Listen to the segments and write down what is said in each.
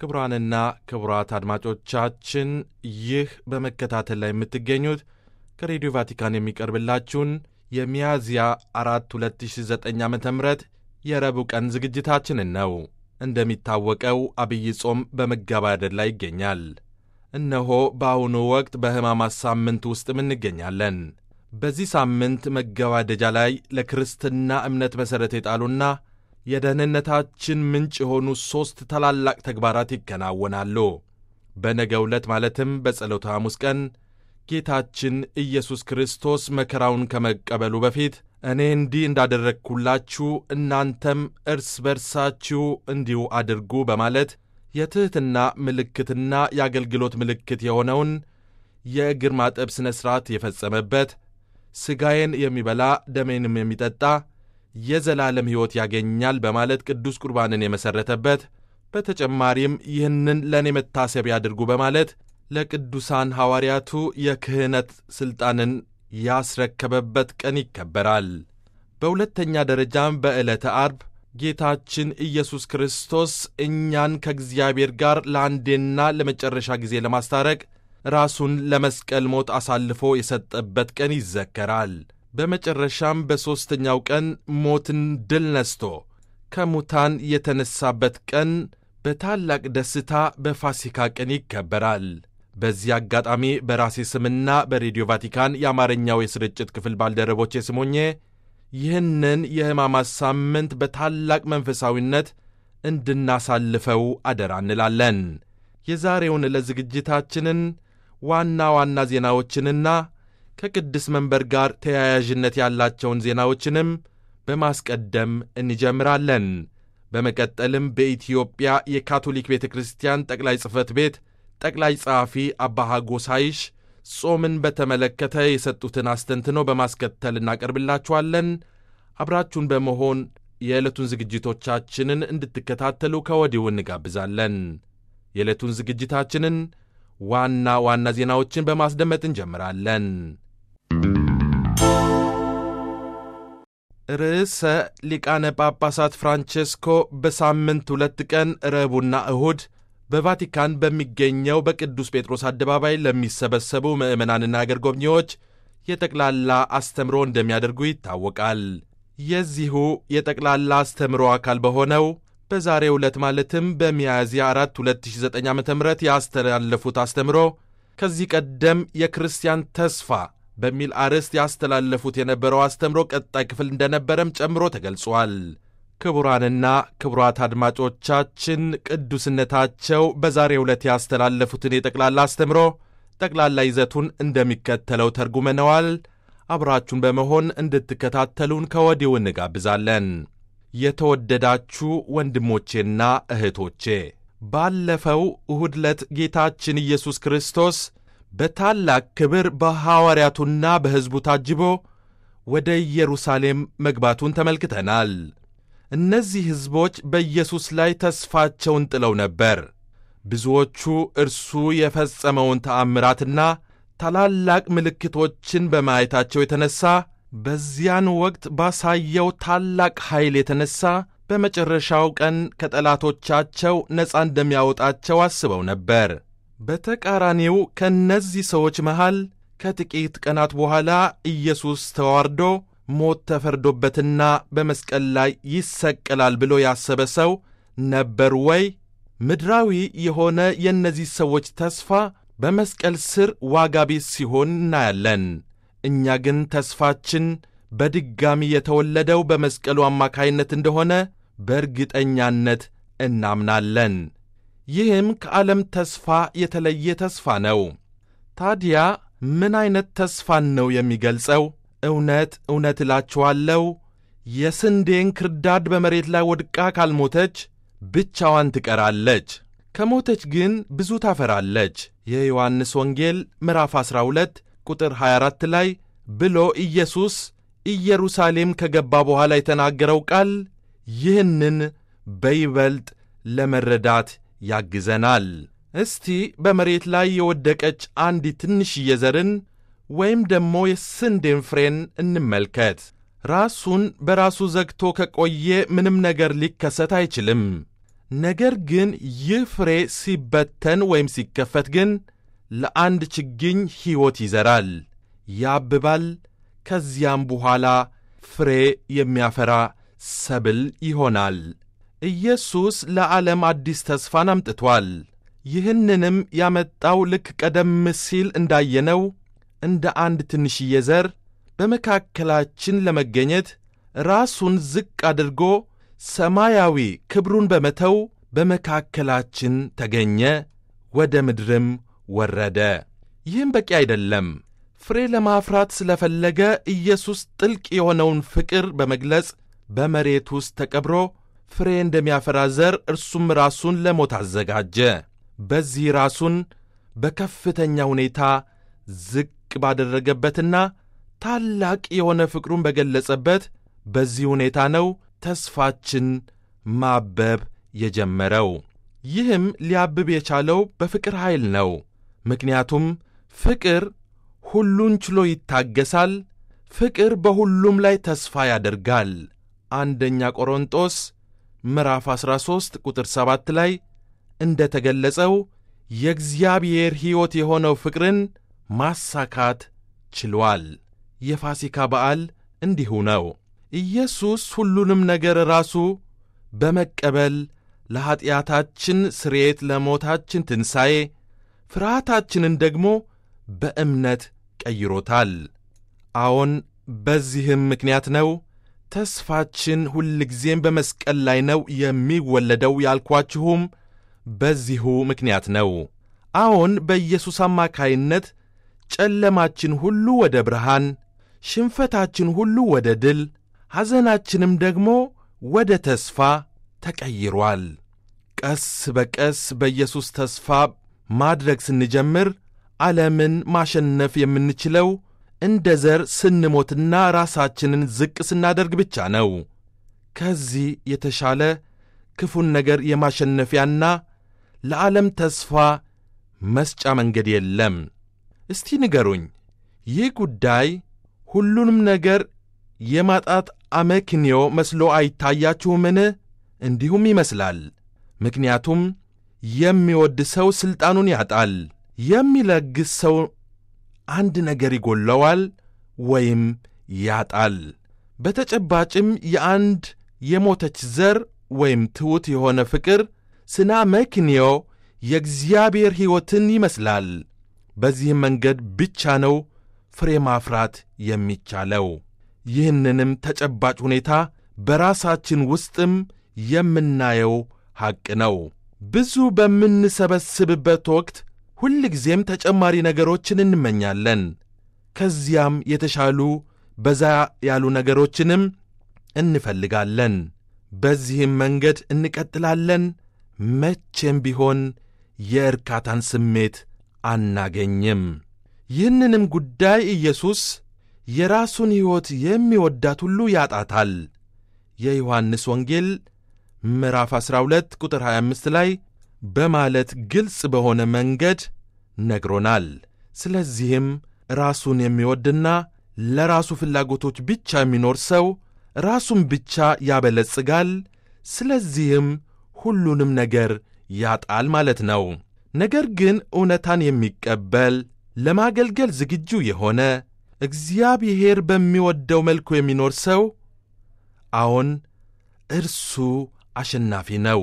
ክቡራንና ክቡራት አድማጮቻችን ይህ በመከታተል ላይ የምትገኙት ከሬዲዮ ቫቲካን የሚቀርብላችሁን የሚያዝያ አራት 2009 ዓ ም የረቡዕ ቀን ዝግጅታችንን ነው። እንደሚታወቀው አብይ ጾም በመገባደድ ላይ ይገኛል። እነሆ በአሁኑ ወቅት በሕማማት ሳምንት ውስጥም እንገኛለን። በዚህ ሳምንት መገባደጃ ላይ ለክርስትና እምነት መሠረት የጣሉና የደህንነታችን ምንጭ የሆኑ ሦስት ታላላቅ ተግባራት ይከናወናሉ። በነገው ዕለት ማለትም በጸሎተ ሐሙስ ቀን ጌታችን ኢየሱስ ክርስቶስ መከራውን ከመቀበሉ በፊት እኔ እንዲህ እንዳደረግሁላችሁ እናንተም እርስ በርሳችሁ እንዲሁ አድርጉ በማለት የትሕትና ምልክትና የአገልግሎት ምልክት የሆነውን የእግር ማጠብ ሥነ ሥርዓት የፈጸመበት ሥጋዬን የሚበላ ደሜንም የሚጠጣ የዘላለም ሕይወት ያገኛል በማለት ቅዱስ ቁርባንን የመሠረተበት በተጨማሪም ይህንን ለእኔ መታሰቢያ አድርጉ በማለት ለቅዱሳን ሐዋርያቱ የክህነት ሥልጣንን ያስረከበበት ቀን ይከበራል። በሁለተኛ ደረጃም በዕለተ አርብ ጌታችን ኢየሱስ ክርስቶስ እኛን ከእግዚአብሔር ጋር ለአንዴና ለመጨረሻ ጊዜ ለማስታረቅ ራሱን ለመስቀል ሞት አሳልፎ የሰጠበት ቀን ይዘከራል። በመጨረሻም በሦስተኛው ቀን ሞትን ድል ነስቶ ከሙታን የተነሳበት ቀን በታላቅ ደስታ በፋሲካ ቀን ይከበራል። በዚህ አጋጣሚ በራሴ ስምና በሬዲዮ ቫቲካን የአማርኛው የስርጭት ክፍል ባልደረቦቼ ስሞኜ ይህንን የሕማማት ሳምንት በታላቅ መንፈሳዊነት እንድናሳልፈው አደራ እንላለን። የዛሬውን ዕለት ዝግጅታችንን ዋና ዋና ዜናዎችንና ከቅድስ መንበር ጋር ተያያዥነት ያላቸውን ዜናዎችንም በማስቀደም እንጀምራለን። በመቀጠልም በኢትዮጵያ የካቶሊክ ቤተ ክርስቲያን ጠቅላይ ጽሕፈት ቤት ጠቅላይ ጸሐፊ አባ ሐጎሳይሽ ጾምን በተመለከተ የሰጡትን አስተንትኖ በማስከተል እናቀርብላችኋለን። አብራችሁን በመሆን የዕለቱን ዝግጅቶቻችንን እንድትከታተሉ ከወዲሁ እንጋብዛለን። የዕለቱን ዝግጅታችንን ዋና ዋና ዜናዎችን በማስደመጥ እንጀምራለን። ርዕሰ ሊቃነ ጳጳሳት ፍራንቼስኮ በሳምንት ሁለት ቀን ረቡዕና እሁድ በቫቲካን በሚገኘው በቅዱስ ጴጥሮስ አደባባይ ለሚሰበሰቡ ምዕመናንና አገር ጎብኚዎች የጠቅላላ አስተምሮ እንደሚያደርጉ ይታወቃል። የዚሁ የጠቅላላ አስተምሮ አካል በሆነው በዛሬው ዕለት ማለትም በሚያዝያ 4 2009 ዓ ም ያስተላለፉት አስተምሮ ከዚህ ቀደም የክርስቲያን ተስፋ በሚል አርዕስት ያስተላለፉት የነበረው አስተምሮ ቀጣይ ክፍል እንደነበረም ጨምሮ ተገልጿል። ክቡራንና ክቡራት አድማጮቻችን ቅዱስነታቸው በዛሬው ዕለት ያስተላለፉትን የጠቅላላ አስተምሮ ጠቅላላ ይዘቱን እንደሚከተለው ተርጉመነዋል። አብራችሁን በመሆን እንድትከታተሉን ከወዲሁ እንጋብዛለን። የተወደዳችሁ ወንድሞቼና እህቶቼ ባለፈው እሁድ ዕለት ጌታችን ኢየሱስ ክርስቶስ በታላቅ ክብር በሐዋርያቱና በሕዝቡ ታጅቦ ወደ ኢየሩሳሌም መግባቱን ተመልክተናል። እነዚህ ሕዝቦች በኢየሱስ ላይ ተስፋቸውን ጥለው ነበር። ብዙዎቹ እርሱ የፈጸመውን ተአምራትና ታላላቅ ምልክቶችን በማየታቸው የተነሣ በዚያን ወቅት ባሳየው ታላቅ ኃይል የተነሣ በመጨረሻው ቀን ከጠላቶቻቸው ነፃ እንደሚያወጣቸው አስበው ነበር። በተቃራኒው ከእነዚህ ሰዎች መሃል ከጥቂት ቀናት በኋላ ኢየሱስ ተዋርዶ ሞት ተፈርዶበትና በመስቀል ላይ ይሰቀላል ብሎ ያሰበ ሰው ነበር ወይ? ምድራዊ የሆነ የእነዚህ ሰዎች ተስፋ በመስቀል ስር ዋጋ ቢስ ሲሆን እናያለን። እኛ ግን ተስፋችን በድጋሚ የተወለደው በመስቀሉ አማካይነት እንደሆነ በእርግጠኛነት እናምናለን። ይህም ከዓለም ተስፋ የተለየ ተስፋ ነው። ታዲያ ምን ዐይነት ተስፋን ነው የሚገልጸው? እውነት እውነት እላችኋለሁ የስንዴን ክርዳድ በመሬት ላይ ወድቃ ካልሞተች ብቻዋን ትቀራለች፣ ከሞተች ግን ብዙ ታፈራለች። የዮሐንስ ወንጌል ምዕራፍ 12 ቁጥር 24 ላይ ብሎ ኢየሱስ ኢየሩሳሌም ከገባ በኋላ የተናገረው ቃል ይህንን በይበልጥ ለመረዳት ያግዘናል። እስቲ በመሬት ላይ የወደቀች አንዲት ትንሽዬ ዘርን ወይም ደግሞ የስንዴን ፍሬን እንመልከት። ራሱን በራሱ ዘግቶ ከቆየ ምንም ነገር ሊከሰት አይችልም። ነገር ግን ይህ ፍሬ ሲበተን ወይም ሲከፈት ግን ለአንድ ችግኝ ሕይወት ይዘራል፣ ያብባል፣ ከዚያም በኋላ ፍሬ የሚያፈራ ሰብል ይሆናል። ኢየሱስ ለዓለም አዲስ ተስፋን አምጥቷል። ይህንንም ያመጣው ልክ ቀደም ሲል እንዳየነው እንደ አንድ ትንሽዬ ዘር በመካከላችን ለመገኘት ራሱን ዝቅ አድርጎ ሰማያዊ ክብሩን በመተው በመካከላችን ተገኘ፣ ወደ ምድርም ወረደ። ይህም በቂ አይደለም። ፍሬ ለማፍራት ስለፈለገ ኢየሱስ ጥልቅ የሆነውን ፍቅር በመግለጽ በመሬት ውስጥ ተቀብሮ ፍሬ እንደሚያፈራ ዘር እርሱም ራሱን ለሞት አዘጋጀ። በዚህ ራሱን በከፍተኛ ሁኔታ ዝቅ ባደረገበትና ታላቅ የሆነ ፍቅሩን በገለጸበት በዚህ ሁኔታ ነው ተስፋችን ማበብ የጀመረው። ይህም ሊያብብ የቻለው በፍቅር ኃይል ነው። ምክንያቱም ፍቅር ሁሉን ችሎ ይታገሳል። ፍቅር በሁሉም ላይ ተስፋ ያደርጋል። አንደኛ ቆሮንጦስ ምዕራፍ 13 ቁጥር 7 ላይ እንደ ተገለጸው የእግዚአብሔር ሕይወት የሆነው ፍቅርን ማሳካት ችሏል። የፋሲካ በዓል እንዲሁ ነው። ኢየሱስ ሁሉንም ነገር ራሱ በመቀበል ለኀጢአታችን ስርየት፣ ለሞታችን ትንሣኤ፣ ፍርሃታችንን ደግሞ በእምነት ቀይሮታል። አዎን፣ በዚህም ምክንያት ነው ተስፋችን ሁልጊዜም በመስቀል ላይ ነው የሚወለደው ያልኳችሁም በዚሁ ምክንያት ነው። አዎን፣ በኢየሱስ አማካይነት ጨለማችን ሁሉ ወደ ብርሃን፣ ሽንፈታችን ሁሉ ወደ ድል፣ ሐዘናችንም ደግሞ ወደ ተስፋ ተቀይሯል። ቀስ በቀስ በኢየሱስ ተስፋ ማድረግ ስንጀምር ዓለምን ማሸነፍ የምንችለው እንደ ዘር ስንሞትና ራሳችንን ዝቅ ስናደርግ ብቻ ነው። ከዚህ የተሻለ ክፉን ነገር የማሸነፊያና ለዓለም ተስፋ መስጫ መንገድ የለም። እስቲ ንገሩኝ፣ ይህ ጉዳይ ሁሉንም ነገር የማጣት አመክንዮ መስሎ አይታያችሁምን? እንዲሁም ይመስላል። ምክንያቱም የሚወድ ሰው ሥልጣኑን ያጣል፣ የሚለግስ ሰው አንድ ነገር ይጎለዋል ወይም ያጣል። በተጨባጭም የአንድ የሞተች ዘር ወይም ትሑት የሆነ ፍቅር ስና መክንዮ የእግዚአብሔር ሕይወትን ይመስላል። በዚህም መንገድ ብቻ ነው ፍሬ ማፍራት የሚቻለው። ይህንንም ተጨባጭ ሁኔታ በራሳችን ውስጥም የምናየው ሐቅ ነው። ብዙ በምንሰበስብበት ወቅት ሁልጊዜም ተጨማሪ ነገሮችን እንመኛለን። ከዚያም የተሻሉ በዛ ያሉ ነገሮችንም እንፈልጋለን። በዚህም መንገድ እንቀጥላለን። መቼም ቢሆን የእርካታን ስሜት አናገኝም። ይህንንም ጉዳይ ኢየሱስ የራሱን ሕይወት የሚወዳት ሁሉ ያጣታል። የዮሐንስ ወንጌል ምዕራፍ 12 ቁጥር 25 ላይ በማለት ግልጽ በሆነ መንገድ ነግሮናል። ስለዚህም ራሱን የሚወድና ለራሱ ፍላጎቶች ብቻ የሚኖር ሰው ራሱን ብቻ ያበለጽጋል። ስለዚህም ሁሉንም ነገር ያጣል ማለት ነው። ነገር ግን እውነታን የሚቀበል ለማገልገል ዝግጁ የሆነ እግዚአብሔር በሚወደው መልኩ የሚኖር ሰው አዎን፣ እርሱ አሸናፊ ነው።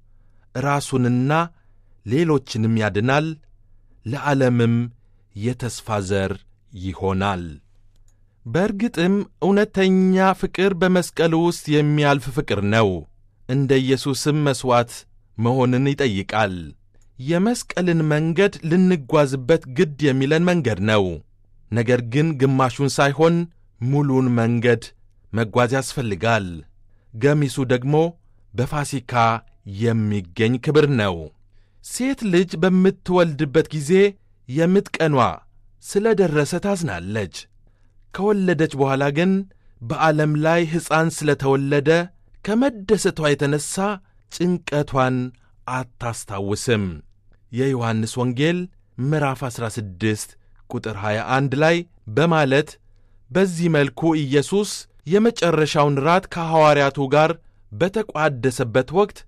ራሱንና ሌሎችንም ያድናል፣ ለዓለምም የተስፋ ዘር ይሆናል። በእርግጥም እውነተኛ ፍቅር በመስቀል ውስጥ የሚያልፍ ፍቅር ነው። እንደ ኢየሱስም መሥዋዕት መሆንን ይጠይቃል። የመስቀልን መንገድ ልንጓዝበት ግድ የሚለን መንገድ ነው። ነገር ግን ግማሹን ሳይሆን ሙሉን መንገድ መጓዝ ያስፈልጋል። ገሚሱ ደግሞ በፋሲካ የሚገኝ ክብር ነው። ሴት ልጅ በምትወልድበት ጊዜ የምጥ ቀኗ ስለ ደረሰ ታዝናለች። ከወለደች በኋላ ግን በዓለም ላይ ሕፃን ስለ ተወለደ ከመደሰቷ የተነሣ ጭንቀቷን አታስታውስም። የዮሐንስ ወንጌል ምዕራፍ 16 ቁጥር 21 ላይ በማለት በዚህ መልኩ ኢየሱስ የመጨረሻውን ራት ከሐዋርያቱ ጋር በተቋደሰበት ወቅት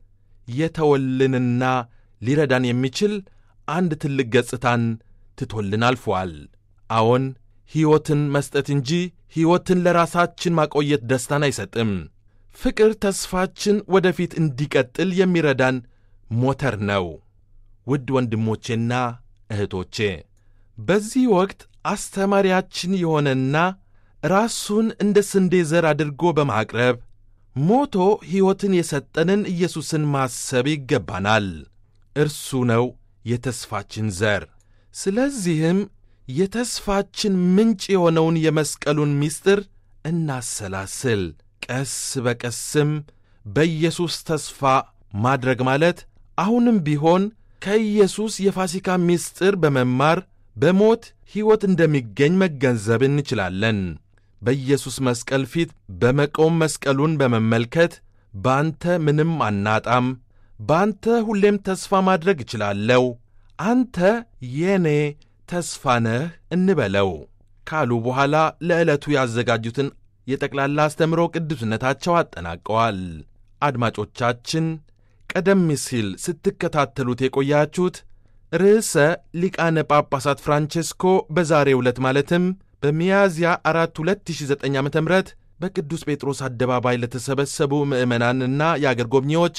የተወልንና ሊረዳን የሚችል አንድ ትልቅ ገጽታን ትቶልን አልፏል። አዎን ሕይወትን መስጠት እንጂ ሕይወትን ለራሳችን ማቆየት ደስታን አይሰጥም። ፍቅር ተስፋችን ወደፊት እንዲቀጥል የሚረዳን ሞተር ነው። ውድ ወንድሞቼና እህቶቼ በዚህ ወቅት አስተማሪያችን የሆነና ራሱን እንደ ስንዴ ዘር አድርጎ በማቅረብ ሞቶ ሕይወትን የሰጠንን ኢየሱስን ማሰብ ይገባናል። እርሱ ነው የተስፋችን ዘር። ስለዚህም የተስፋችን ምንጭ የሆነውን የመስቀሉን ምስጢር እናሰላስል። ቀስ በቀስም በኢየሱስ ተስፋ ማድረግ ማለት አሁንም ቢሆን ከኢየሱስ የፋሲካ ምስጢር በመማር በሞት ሕይወት እንደሚገኝ መገንዘብ እንችላለን። በኢየሱስ መስቀል ፊት በመቆም መስቀሉን በመመልከት በአንተ ምንም አናጣም፣ በአንተ ሁሌም ተስፋ ማድረግ እችላለሁ፣ አንተ የኔ ተስፋ ነህ እንበለው ካሉ በኋላ ለዕለቱ ያዘጋጁትን የጠቅላላ አስተምሮ ቅዱስነታቸው አጠናቀዋል። አድማጮቻችን ቀደም ሲል ስትከታተሉት የቆያችሁት ርዕሰ ሊቃነ ጳጳሳት ፍራንቼስኮ በዛሬው ዕለት ማለትም በሚያዝያ 4 2009 ዓ ም በቅዱስ ጴጥሮስ አደባባይ ለተሰበሰቡ ምዕመናንና የአገር ጎብኚዎች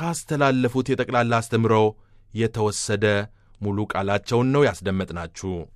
ካስተላለፉት የጠቅላላ አስተምሮ የተወሰደ ሙሉ ቃላቸውን ነው ያስደመጥናችሁ።